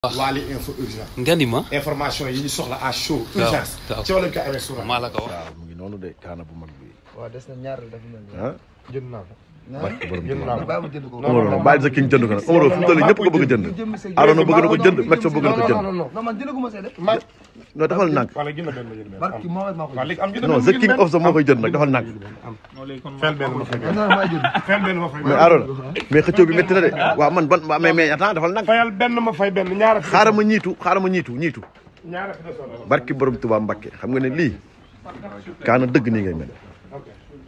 Wally info urgence nga ni ma. information yi ñu soxla à chaud waaw urgence waaw. ci wàllu ko amee suura maa la ko wax. waaw mu ngi noonu de kaana bu mag bi waaw des na ñaar dafa mel ni. ah jënd naa ko barke borom jënd Tuubaa naa ko bàyyi ma jënd ko. Omaro nag bàyyi sa king jënd ko nag Omaro fu mu toll nii ñëpp ko bëgg a jënd Arona bëgg na ko jënd Metso bëgg na ko jënd non non non man jënd ko ma see de. ma non defal nag wala jënd benn ma jënd benn barki Mohamed maa ko waaw jënd. léegi am jënd non the king of the moo koy jënd nag defal nag fenn benn ma fay benn non maa jënd. fenn benn ma fay mais benn Arona mais xëccoo bi métti na de waaw man ban mais mais attends defal nag fayal benn ma fay benn ñaara fi xaaral ma ñiitu xaaral ma ñiitu ñiitu ñaara fi desoon barki borom Tuubaa Mbàkke xam nga ne lii kaana dëgg nii ngay mel ok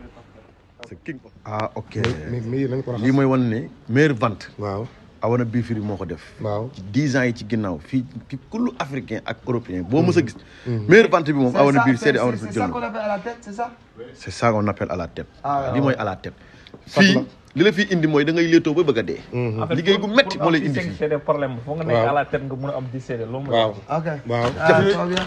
the king of ah ok mais mais nañ ko raxas lii mooy wan ne meilleure vente waaw awana bii firi moo ko def waaw dix ans yi ci ginnaaw fii ci kullu africain ak européen boo mës a gis meilleure vente bi moom awana biir seede awana c'est jël ça na qu'on appelle à la tête c'est ça. c'est ça qu'on appelle à la tête Ah, lii mooy à la tête fii li la fii indi mooy da ngay léetoo ba bëgg a dee liggéey gu métti moo lay indi fii CD problème foo nga nekk à la tête nga mën a am 10 CD loolu mooy waaw ok. waaw ah ça va bien.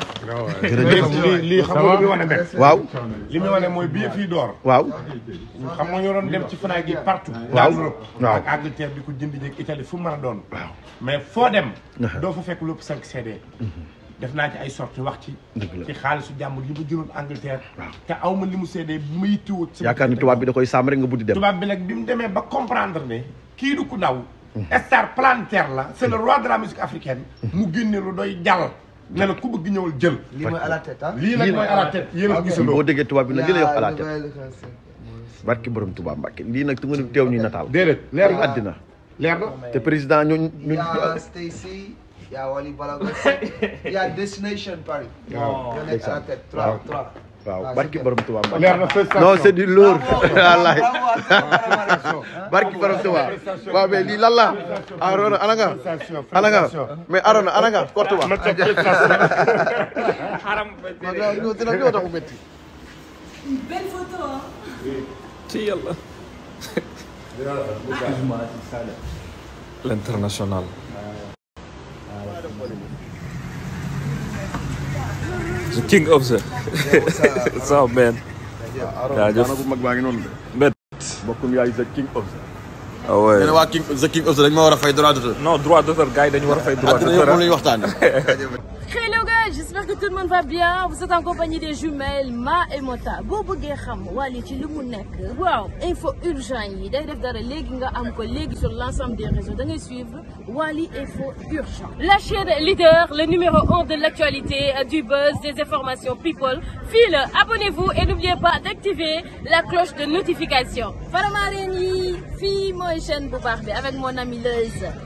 lii lii xam nga li muy wane benn waaw li muy wane mooy bii fii door waaw xam nga ñoo doon dem ci Fnac yi partout. Waaw. dans l'Europe Waaw. ak Angleterre di ko jënd jeeg Italie fu mu mën a doon. mais foo dem. doo fa fekk lépp 5 CD. def naa ci ay sorties wax ci. Dëgg la. ci xaalisu jàmbur yi mu jëloon Angleterre. te aw ma li mu CD bu ma yitteewut. sama yaakaar ni tubaab bi da koy sàmm rek nga buddi dem tubaab bi nag bi mu demee ba comprendre ne kii du ku ndaw. star planétaire la c'est le roi de la musique africaine. mu génne lu doy jàll. ne la ku bëgg ñëwal jël. lii mooy à la tête ah. lii nag mooy à la tête yéen a ko boo gisandoo. déggee tubaab bi nag li lay wax à la tête nouvelle concept. barki borom tubaab Mbàkke lii nag tu nga teew ñuy nataal déedéet leer leer na àddina leer na. te président ñooñu Il y ñu a Stacy, il y a Wally Ballago Seck, il y a Destination Paris. waaw ñoo nekk à la tête trois trois. waaw Ah, barki c'est borom tubaab Mbàkke leer na félicitation. non c'est du lourd wallaay Bravo à toi, vraiment. barki borom tubaab waaw mais lii lan la Arona ana nga ana nga mais Arona ana nga kortu ba ma teg félicitation. ñoo dina ñoo taxu métti Belle photo, hein ci yàlla l'international the king of the so man jaajëf bu mag baa ngi noonu de bet bokkum yaay the king of the ah ouais nee na waa king the king of the dañ ma war a fay droit d'auteur non droit d'auteur gars yi dañu war a fay droit àddina yëpp moom la d'auteur ñuy waxtaane Hello guys, j'espère que tout le monde va bien. Vous êtes en compagnie des jumelles Ma et Mota. boo bëggee xam Wally ci li mu nekk waaw info urgent yi day def dara léegi nga am ko léegi sur l'ensemble des réseaux da ngay suivre Wally info urgent. La chaîne leader, le numéro 1 de l'actualité, euh, du buzz, des informations people. Fii la, abonnez-vous et n'oubliez pas d'activer la cloche de notification. Faramareen yi fii mooy chaîne bu baax bi avec mon ami Leuz.